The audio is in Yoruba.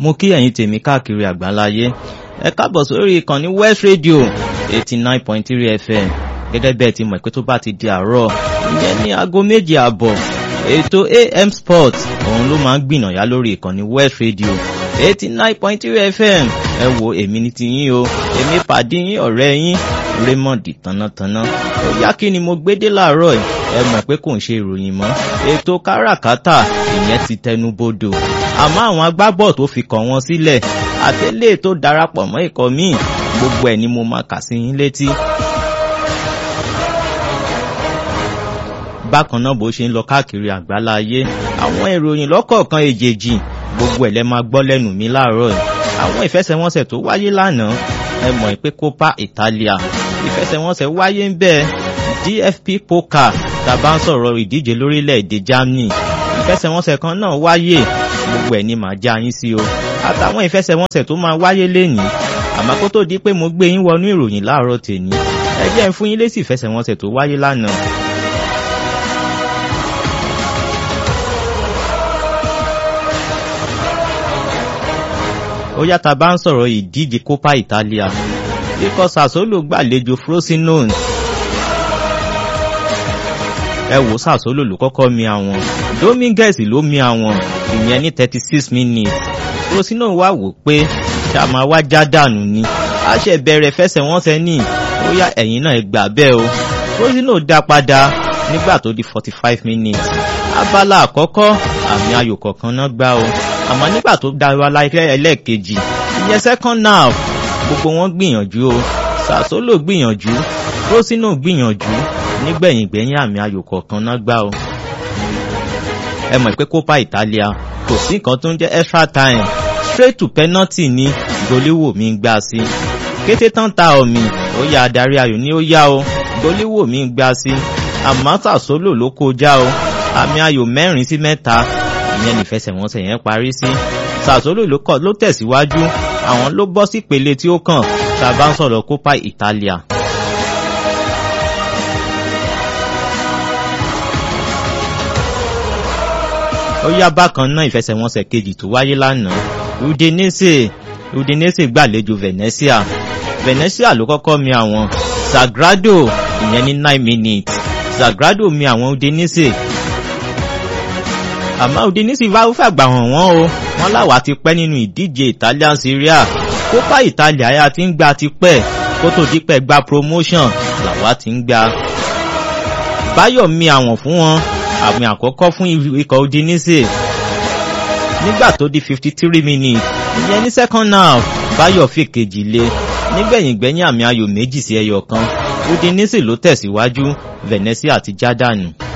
mo kí ẹ̀yin tèmi káàkiri àgbáláyé ẹ káàbọ̀ sórí ìkànnì West Radio eighty nine point three FM gẹ́gẹ́ bẹ́ẹ̀ ti mọ̀ pé tó bá ti di àárọ̀ ìyẹn ní aago méje àbọ̀ ètò AM Sport òun ló máa ń gbìnàyà lórí ìkànnì West Radio eighty nine point three FM ẹ wo èmi ní ti yín o èmi pàdé yín ọ̀rẹ́ yín Raymond tánátáná ó yá kí ni mo gbé dé láàárọ̀ yìí ẹ mọ̀ pé kò ń ṣe ìròyìn mọ́ ètò káràkátà ìyẹn ti tẹnu bodò àmọ́ àwọn agbábọ̀ tó fi kàn wọ́n sílẹ̀ àtẹ́lẹ̀ tó darapọ̀ mọ́ ikọ̀ míì gbogbo ẹ̀ ni mo máa kà sí yín létí. bákan náà bó ṣe ń lọ káàkiri àgbáláyé àwọn ìròyìn lọ́kọ̀ọ̀kan èjèèjì gbogbo ẹ̀ lẹ́ máa gbọ́ lẹ́nu mi láàárọ̀ yìí àwọn ìfẹsẹ̀wọnsẹ̀ tó wáyé lánàá ẹ mọ̀ pé Copa Italia ìfẹsẹ̀wọnsẹ̀ wáyé ń bẹ́ẹ̀ DFP Pokal tàbá ń sọ̀rọ̀ ìdíje lórílẹ̀‐èdè Germany ìfẹsẹ̀wọnsẹ̀ kan náà wáyé gbogbo ẹ̀ ni màá já yín sí o àtàwọn ìfẹsẹ̀wọnsẹ̀ tó máa wáyé lénìí àmọ́ kó tó di pé mo gbé yín wọnú ìròyìn láàárọ̀ tèmi ẹ jẹ́ ń fún yín lésì ìfẹsẹ̀wọnsẹ̀ tó wáyé lánàá. ó yàtà bá ń sọ̀rọ̀ ìdíje Copa Italia ikọ̀ Sassuolo gbàlejò Frosinone ẹ wò Sassuolo ló kọ́kọ́ mi àwọn Dominguez ló mi àwọn ìyẹn ní thirty six minutes Frosinone wá wò pé ṣàmà wá já dànù ni a ṣe bẹ̀rẹ̀ fẹsẹ̀wọnsẹ̀ ní ó yá ẹ̀yìn náà gbà bẹ́ẹ̀ o Frosinone dá padà nígbà tó di forty five minutes abala àkọ́kọ́ àmì ayò kọ̀ọ̀kan náà gbá o àmọ́ nígbà tó dá wa láìpẹ́ ẹlẹ́ẹ̀kejì ìyẹn second half gbogbo wọn gbìyànjú o Sassuolo gbìyànjú Frosinone gbìyànjú nígbẹ̀yìn gbẹ̀yìn àmì ayò kọ̀ọ̀kan náà gbá o. ẹ mọ̀ pé Copa Italia kò sí nǹkan tó ń jẹ́ extra time straight to penalty ní goliwoo mi ń gbá sí. kété tán ta ọ̀mì ó yá adarí ayò ní ó yá o goliwoo mi ń gbá sí. àmọ́ Sassuolo ló kọjá o àmì ayò mẹ́rin sí mẹ́ta ìyẹn nífẹsẹ̀wọnsẹ̀ yẹn parí sí. Sassuolo ló tẹ̀síwájú àwọn ló bọ́ sí ìpele tí ó kàn tá a bá ń sọ̀rọ̀ Copa Italia. ó yá bákan náà ìfẹsẹ̀wọnsẹ̀ kejì tó wáyé lánàá Udinese Udinese gbàlejò Venezia Venezia ló kọ́kọ́ mi àwọn Sagrado ìyẹn ní nine minutes Sagrado mi àwọn Udinese àmọ́ Udinese bá fàgbà hàn wọ́n o wọ́n láwàá ti pẹ́ nínú ìdíje Italian Serie A Copa Italia ya ti ń gba ti pẹ́ kó tó di pẹ́ gba promotion làwa ti ń gba Báyọ̀ mi àwọn fún wọn àmì àkọ́kọ́ fún ikọ̀ Udinese nígbà tó di fifty three minutes ìyẹn ní second half Báyọ̀ fi kejì lé nígbẹ̀yìn gbẹ̀yìn àmì ayò méjì sí ẹyọ kan Udinese ló tẹ̀síwájú Venezia ti já dànù.